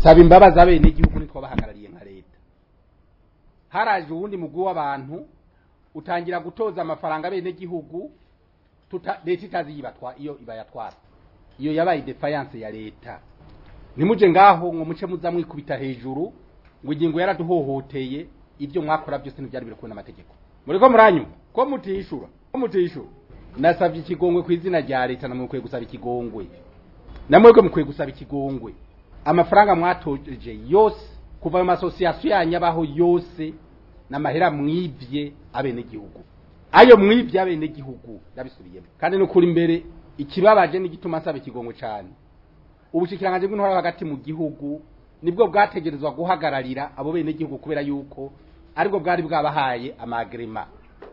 nsaba imbabazi abene igihugu nitwo bahagarariye nka leta haraje uwundi mugwi w'abantu utangira gutoza amafaranga abene igihugu tuta leta itazi yibatwa iyo ibayatwara iyo yabaye defiance ya leta nimuje ngaho ngo muce muza mwikubita hejuru ngo ingingo yaraduhohoteye ibyo mwakora byose ntibyari biri kubona amategeko muriko muranyuma ko mutishura ko mutishura nasabye ikigongwe ku izina rya leta namwe mukwiye gusaba ikigongwe namwe mukwiye gusaba ikigongwe amafaranga mwatoje yose kuva mu masosiyasiyo yanyu abaho yose n'amahera mwivye abenegihugu ayo mwivye abenegihugu yabisubiyemo kandi nukuri imbere ikibabaje n'igituma nsaba ikigongwe cyane ubushikiranganje bw'intwara hagati mu gihugu nibwo bwategerezwa guhagararira abo benegihugu kubera yuko aribwo bwari bwabahaye amagrema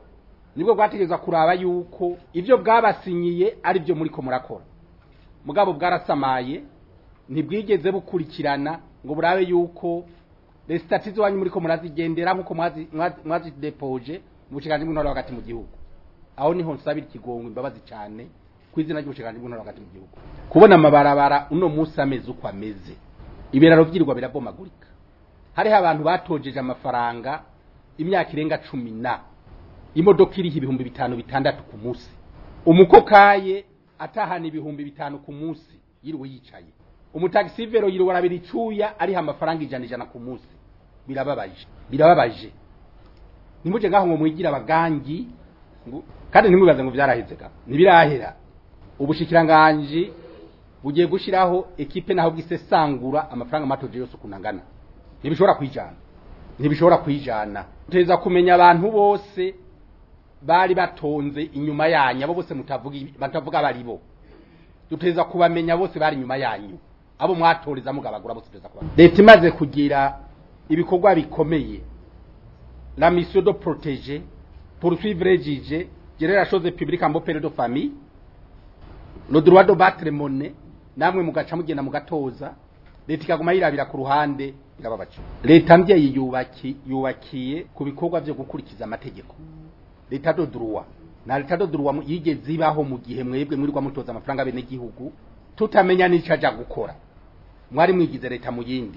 nibwo bwategerezwa kuraba yuko ibyo bwabasinyiye ari byo muri ko murakora mugabo bwarasamaye ntibwigeze bukurikirana ngo burabe yuko resitati wanyu muri ko murazigendera nk'uko mwazidepoje mu bushikiranganje bw'intwara hagati mu gihugu aho niho nsabira ikigongwe imbabazi cyane ku izina ry'ubushikiranganje bw'intwara hagati mu gihugu kubona amabarabara uno munsi ameze uko ameze ibiraro byirwa birabomagurika hariho abantu batojeje amafaranga imyaka irenga cumi na imodoka iriho ibihumbi bitanu bitandatu ku munsi umukokaye atahana ibihumbi bitanu ku munsi yiriwe yicaye umutagisivero yiriwe arabira icuya ariho amafaranga ijana ijana ku munsi birababaje birababaje nimuje ngaho ngo mwigira abagangi kandi ntimwibaze ngo byaraheze ga ntibirahera ubushikiranganji bugiye gushiraho ekipe naho bwisesangura amafaranga matoje yose ukunangana ntibishobora kwijana ntibishobora kwijana tuteza kumenya abantu bose bari batonze inyuma yanyu abo bose mutavuga batavuga bari bo tuteza kubamenya bose bari inyuma yanyu abo mwatoreza mugabagura bose tuteza kubamenya leta imaze kugira ibikorwa bikomeye la mission de protéger poursuivre exige gérer la chose publique en bon période de famille le droit de battre monnaie namwe mugaca mugenda mugatoza leta ikaguma yirabira ku ruhande irababaje leta mbyeyi yubaki yubakiye ku bikorwa byo gukurikiza amategeko leta do droit na leta do droit yigeze ibaho mu gihe mwebwe mwirirwa mutoza amafaranga bene gihugu tutamenya n'ico aja gukora mwari mwigize leta mu yindi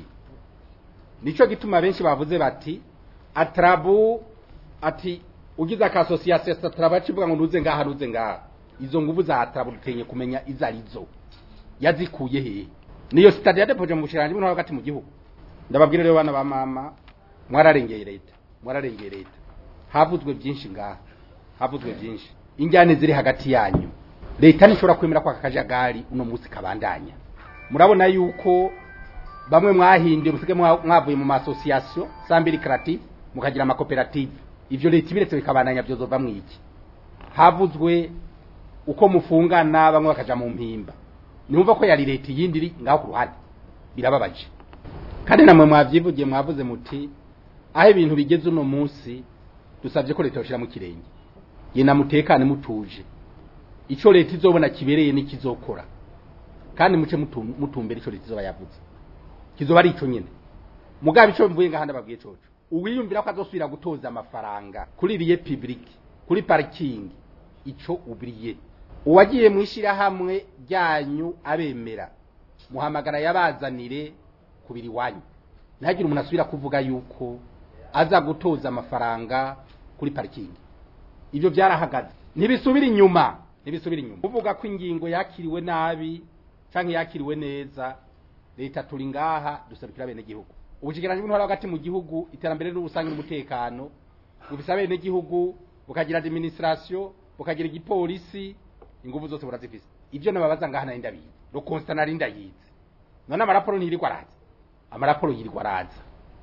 nico gituma benshi bavuze bati atrabu ati ugize aka association atrabu acivuga ngo nuze ngaha nuze ngaha izo nguvu za atrabu dutenye kumenya izo arizo yazikuye he niyo stade ya depoje mu bushiranje bw'intwaro hagati mu gihugu ndababwira rero bana ba mama mwararengeye leta mwararengeye leta havuzwe byinshi ngaha havuzwe byinshi injyane ziri hagati yanyu leta ntishobora kwemera ko akajagari uno munsi kabandanya murabona yuko bamwe mwahinduye musige mwavuye mu masosiyasiyo sambiri karative mukagira amakoperative ivyo leta ibiretse bikabandanya byozova mwiki havuzwe uko mufungana bamwe bakaja mu mpimba numva ko yari leta yindi iri ngaho ku ruhande birababaje kandi namwe mwavyivugiye mwavuze muti aho ibintu bigeze uno munsi dusabye ko leta yoshira mu kirenge yena mutekane mutuje ico leta izobona kibereye n'ikizokora kandi muce mutumbera ico leta izoba yavuze kizoba ari ico nyene mugabe ico mvuye ngahanda babwiye coco uwiyumvira ko azosubira gutoza amafaranga kuri riye public kuri parking ico ubriye uwagiye mwishira hamwe ryanyu abemera muhamagara yabazanire kubiri wanyu ntihagire umuntu asubira kuvuga yuko aza gutoza amafaranga kuri parking ibyo byarahagaze ntibisubira inyuma ntibisubira inyuma uvuga ko ingingo yakiriwe nabi canke yakiriwe neza leta turi ngaha dusabikira bene gihugu ubushikiranje bw'intwara hagati mu gihugu iterambere n'ubusangi n'umutekano bufisa bene gihugu bukagira administration bukagira igipolisi inguvu zose burazifise ivyo nababaza ngaha nari ndabizi ro constant nari ndayizi none amaraporo ntirirwa araza amaraporo yirirwa araza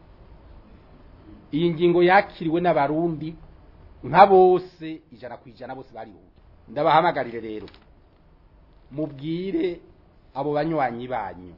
iyi ngingo yakiriwe n'abarundi nka bose ijana ku ijana bose barihuye ndabahamagarire rero mubwire abo banywanyi banyu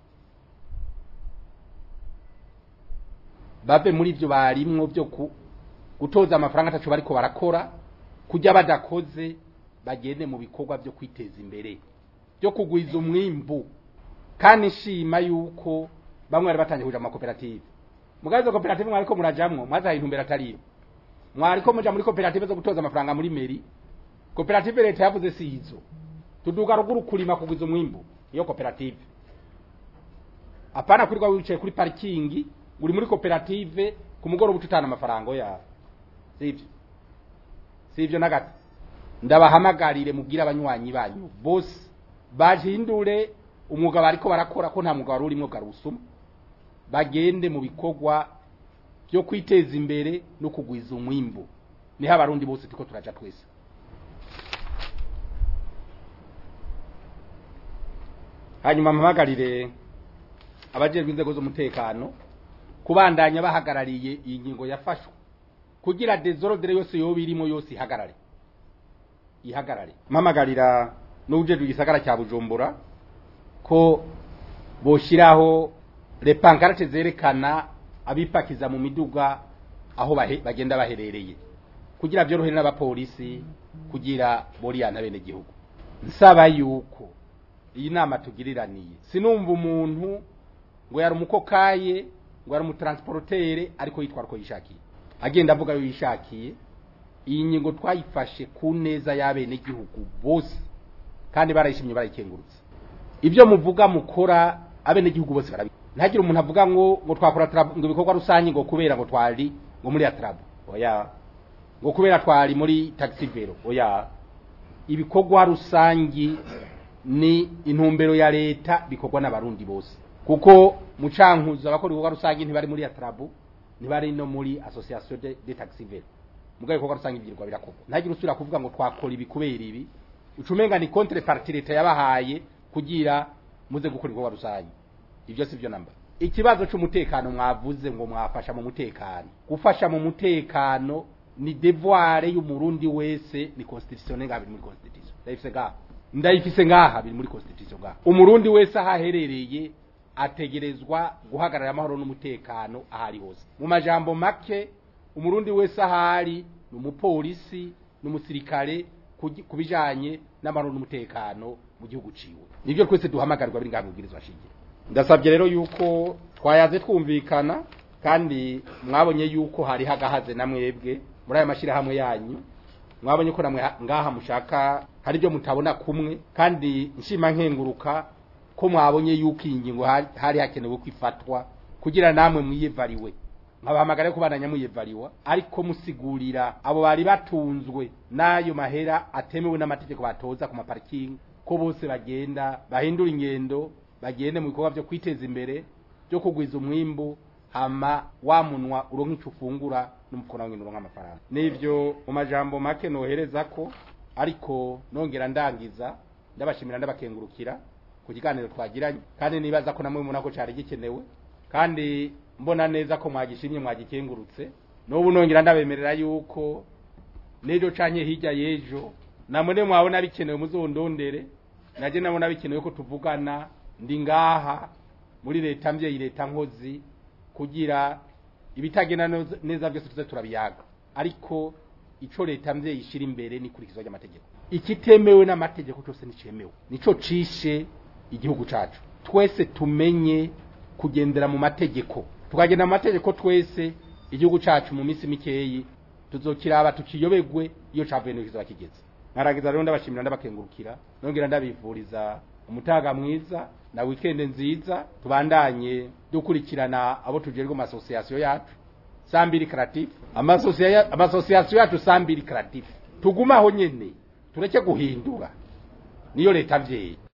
bave muri ibyo barimwo byo gutoza amafaranga atacu bariko barakora kujya badakoze bagende mu bikorwa byo kwiteza imbere byo kugwiza umwimbu kandi nshima yuko bamwe bari batangiye kuja mu makoperative mugazo koperative mwariko murajamwo mwazaye intumbero atariyo mwariko muja muri koperative zo gutoza amafaranga muri meri koperative leta yavuze si izo tuduga ruguru kurima kugwiza umwimbu iyo koperative apana kurirwa wicaye kuri parikingi uri muri koperative ku mugoroba ututana amafaranga yawe sivyo sivyo na gato ndabahamagarire mubwire abanywanyi banyu bose bahindure umwuga bariko barakora ko nta mwuga wari urimwo garusuma bagende mu bikorwa byo kwiteza imbere no kugwiza umwimbu niho abarundi bose tuko turaja twese hanyuma mpamagarire abajejwe inzego z'umutekano kubandanya bahagarariye iyi ngingo yafashwe kugira dezorodere yose yoba irimo yose ihagarare ihagarare mpamagarira n'ubujejwe igisagara cya bujumbura ko boshiraho repankarate zerekana abipakiza mu miduga aho bahe, bagenda baherereye kugira byorohere n'abapolisi kugira boriyana bene gihugu nsaba yuko iyi nama tugiriraniye sinumva umuntu ngo yari umukokaye ngo yari umutransportere ariko yitwara uko yishakiye agenda avuga yo yishakiye iyi ngingo twayifashe ku neza y'abene gihugu bose kandi barayishimye barayikengurutse ibyo muvuga mukora abene gihugu bose barabi ntagire umuntu avuga ngo ngo twakora trab ngo ibikorwa rusange ngo kubera ngo twari ngo muri atrab oya ngo kubera twari muri taxi vero oya ibikorwa rusangi ni intumbero ya leta bikorwa n'abarundi bose kuko mucankuzo abakora ibikorwa rusange ntibari muri atrabu ntibari no muri association de, de taxi vero mugabo ibikorwa rusange byirwa birakorwa ntagire usubira kuvuga ngo twakora ibi kubera ibi ucumenga ni contre partie leta yabahaye kugira muze gukora ibikorwa rusange ibyo si byo namba ikibazo cy'umutekano mwavuze ngo mwafasha mu mutekano gufasha mu mutekano ni devoir y'umurundi wese ni constitution ngaha biri muri constitution ndayifise ngaha ndayifise ngaha biri muri constitution ngaha umurundi wese ahaherereye ategerezwa guhagarara amahoro n'umutekano ahari hose mu majambo make umurundi wese ahari ni umupolisi n'umusirikare kubijanye n'amahoro n'umutekano mu gihugu ciwe nibyo twese duhamagarirwa biri ngaha mu bwirizwa shingiro ndasabye rero yuko twayaze twumvikana kandi mwabonye yuko hari hagahaze na mwebwe muri aya mashyirahamwe yanyu mwabonye ko namwe ngaha mushaka hari ibyo mutabona kumwe kandi nshima nkenguruka ko mwabonye yuko iyi ngingo hari hakenewe kwifatwa kugira namwe mwiyevariwe nkabahamagara ko bandanya muyevariwa ariko musigurira abo bari batunzwe n'ayo mahera atemewe n'amategeko batoza ku maparikingi ko bose bagenda bahindura ingendo bagende mu bikorwa byo kwiteza imbere byo kugwiza umwimbu hama wa munwa uronka icyo ufungura n'umukono wawe uronka amafaranga n'ibyo mu majambo make nohereza ko ariko nongera ndangiza ndabashimira ndabakengurukira ku kiganiro twagiranye kandi nibaza ko namwe mubona ko cyari gikenewe kandi mbona neza ko mwagishimye mwagikengurutse n'ubu nongera ndabemerera yuko n'ejo canye hirya y'ejo namwe mwabona bikenewe muzondondere naje nabona bikenewe ko tuvugana ndi ngaha muri leta mbyeyi leta nkozi kugira ibitagenda neza byose tuze turabiyaga ariko ico leta mbyeyi ishira imbere ni kurikizwa ry'amategeko ikitemewe n'amategeko cyose nicemewe nico cishe igihugu cacu twese tumenye kugendera mu mategeko tukagenda mu mategeko twese igihugu cacu mu minsi mikeyi tuzokiraba tukiyobegwe iyo cavuye n'ikizaba kigeze nkaragiza rero ndabashimira ndabakengurukira nongera ndabivuriza umutaga mwiza na weekend nziza tubandanye dukurikirana abo tujerwe mu association yacu sambiri creative amasosiyasiyo yacu sambiri creative tugumaho nyene tureke guhindura niyo leta vyeyi